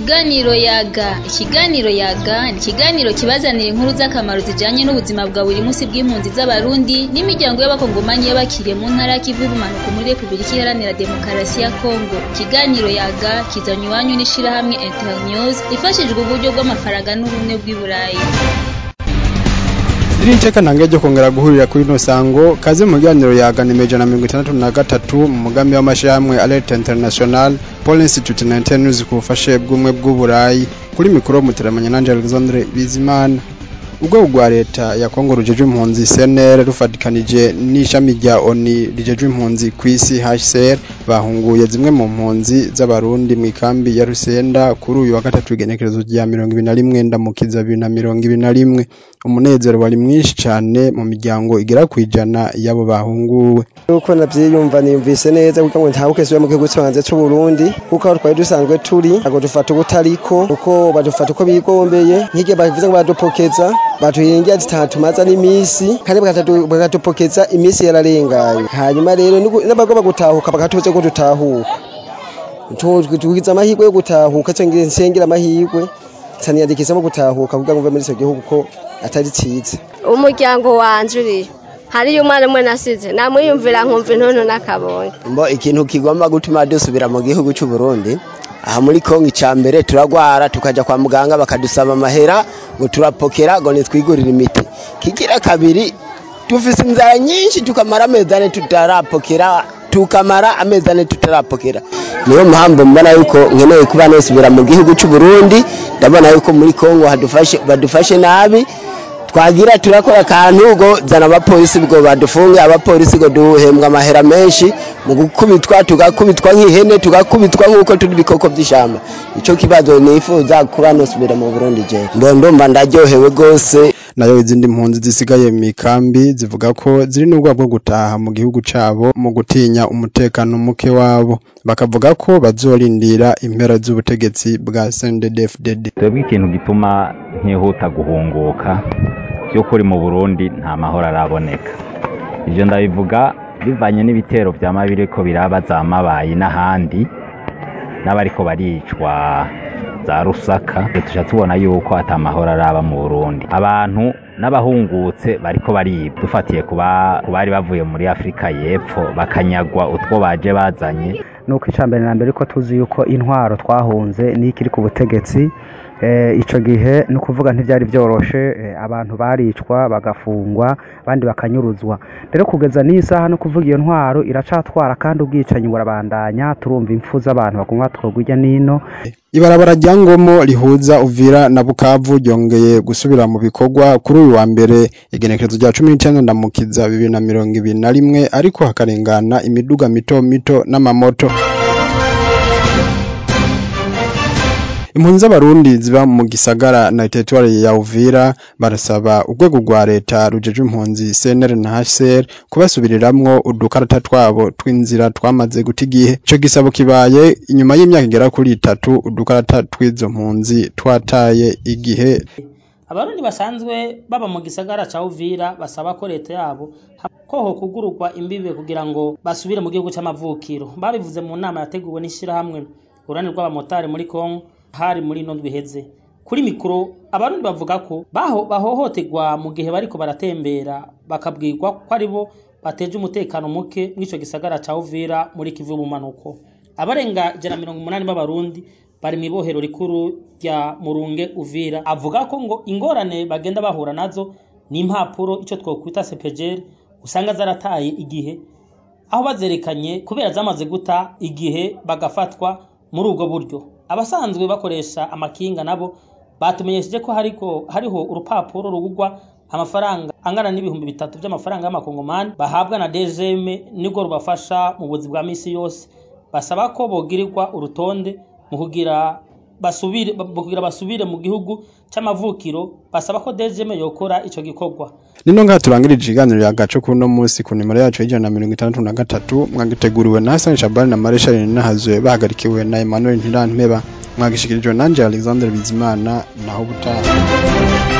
Ikiganiro yaga ikiganiro yaga ni ikiganiro kibazanira inkuru z'akamaro zijanye n'ubuzima bwa buri munsi bw'impunzi z'abarundi n'imiryango y'abakongomani y'abakiriye mu ntara y'ikivu y'ubumanuko muri repubulika iharanira demokarasi ya kongo ikiganiro yaga kizanywa iwanyu n'ishirahamwe internews ifashijwe uburyo bw'amafaranga n'ubumwe bw'i burayi iri iteka ntange ryo kongera guhurira kuri ino sango kaze mu kiganiro yaganima ijana na mirongo itandatu na gatatu mu mugambi w'amashirahamwe alert international paul institute na internews ku bufashe bw'umwe bw'uburayi kuri mikoro muteramanya nanje alexandre bizimana urwego rwa leta ya kongo rujejwe impunzi cnr rufatikanije n'ishami rya oni rijejwe impunzi ku isi hcr bahunguye zimwe mu mpunzi z'abarundi mu ikambi ya rusenda kuri uyu wa gatatu igenekerezo rya mirongo ibiri na rimwe ndamukiza bibiri na mirongo ibiri na rimwe umunezero wari mwinshi cane mu miryango igera kwijana y'abo bahunguwe uko navyiyumva niyumvise neza kuko ngo ntabuke subiye mu gihugu canje c'uburundi kuko aho twari dusanzwe turi ntabwo dufata ubutariko kuko badufata uko bigombeye nk'igihe bavuze ngo badupokeza batuhingira zitatumaza n'imisi kandi bakadupokeza imisi yararengaye hanyuma rero n'abagomba gutahuka bakatubuze ko dutahuka tugize amahirwe yo gutahuka cyangwa nsengera amahirwe nsaniyandikisamo gutahuka kugira ngo mve muri icyo gihugu ko atari cyiza umuryango wanje uriyo hariyo umwana umwe nasize namwiyumvira nkumva intuntu n'akabonye mbo ikintu kigomba gutuma dusubira mu gihugu cy'u Burundi aha muri Kongo icya mbere turagwara tukaja kwa muganga bakadusaba amahera ngo turapokera ngo nitwigurire imiti kigira kabiri dufise inzara nyinshi tukamara amezi ane tutarapokera tukamara amezi ane tutarapokera niyo mpamvu mbona yuko nkeneye kuba nosubira mu gihugu cy'u Burundi ndabona yuko muri Kongo hadufashe badufashe nabi twagira turakora akantu ngo zana abapolisi ngo badufunge abapolisi ngo duhembwa amahera menshi mu gukubitwa tugakubitwa nk'ihene tugakubitwa nk'uko turi ibikoko by'ishyamba icyo kibazo nifuza kuba nosubira mu Burundi je ndumva ndaryohewe rwose nayo izindi mpunzi zisigaye mu ikambi zivuga ko ziri n'ubwoba bwo gutaha mu gihugu cabo mu gutinya umutekano muke wabo bakavuga ko bazorindira impera z'ubutegetsi bwa CNDD-FDD twebwe ikintu gituma nkihuta guhunguka by'ukuri mu Burundi nta mahoro araboneka ivyo ndabivuga bivanye n'ibitero vyama biriko biraba za mabayi n'ahandi n'abariko baricwa za rusaka tuca tubona yuko ata mahoro araba mu Burundi abantu n'abahungutse bariko baribwa dufatiye ku bari bavuye muri Afurika y'Epfo bakanyagwa utwo baje bazanye nuko icambere na mbere ko tuzi yuko intwaro twahunze n'ikiri ku butegetsi icyo gihe ni ukuvuga ntibyari byoroshe abantu baricwa bagafungwa abandi bakanyuruzwa rero kugeza n'iyi saha no kuvuga iyo ntwaro iracatwara kandi ubwicanyi burabandanya turumva impfu z'abantu bagomba twogwa irya n'ino ibarabara rya ngomo rihuza uvira na bukavu ryongeye gusubira mu bikorwa kuri uyu wa mbere igenekerezo rya cumi n'icyenda ndamukiza bibiri na mirongo ibiri na rimwe ariko hakarengana imiduga mito mito n'amamoto impunzi z'abarundi ziba mu gisagara na teritwari ya uvira barasaba urwego rwa leta rujejwe impunzi cnr na hcr kubasubiriramwo udukarata twabo tw'inzira twamaze guta igihe ico gisabo kibaye inyuma y'imyaka igera kuri itatu udukarata tw'izo mpunzi twataye igihe abarundi basanzwe baba mu gisagara ca uvira basaba ko leta yabo ko hokugururwa imbibe kugira ngo basubire mu gihugu c'amavukiro babivuze mu nama yateguwe n'ishirahamwe urani rw'abamotari muri kongo hari muri ino ndwi iheze kuri mikoro abarundi bavuga ko baho bahohoterwa mu gihe bariko baratembera bakabwirwa ko ari bo bateje umutekano muke mw'ico gisagara ca Uvira muri Kivu y'ubumanuko abarenga ijana mirongo umunani b'abarundi bari mw'ibohero rikuru rya Murunge Uvira avuga ko ngo ingorane bagenda bahura nazo ni impapuro ico twokwita CPGL usanga zarataye igihe aho bazerekanye kubera zamaze guta igihe bagafatwa muri ubwo buryo abasanzwe bakoresha amakinga nabo batumenyesheje ko hariko hariho urupapuro rugurwa amafaranga angana n'ibihumbi bitatu by'amafaranga y'amakongomani bahabwa na DGM nibwo rubafasha mu buzi bwa misi yose basaba ko bogirirwa urutonde mu kugira basubire kugira basubire mu gihugu c'amavukiro basaba ko DGM yokora ico gikorwa nino ngaha turangirije ikiganiro yagaco kuno munsi ku nimero yacu y'ijana na mirongo itandatu na gatatu mwagiteguriwe na Hassan Shabani na Marshal Nahazwe bahagarikiwe na Emmanuel Ntiranteba mwagishikirijwe nanje Alexander Bizimana naho butaha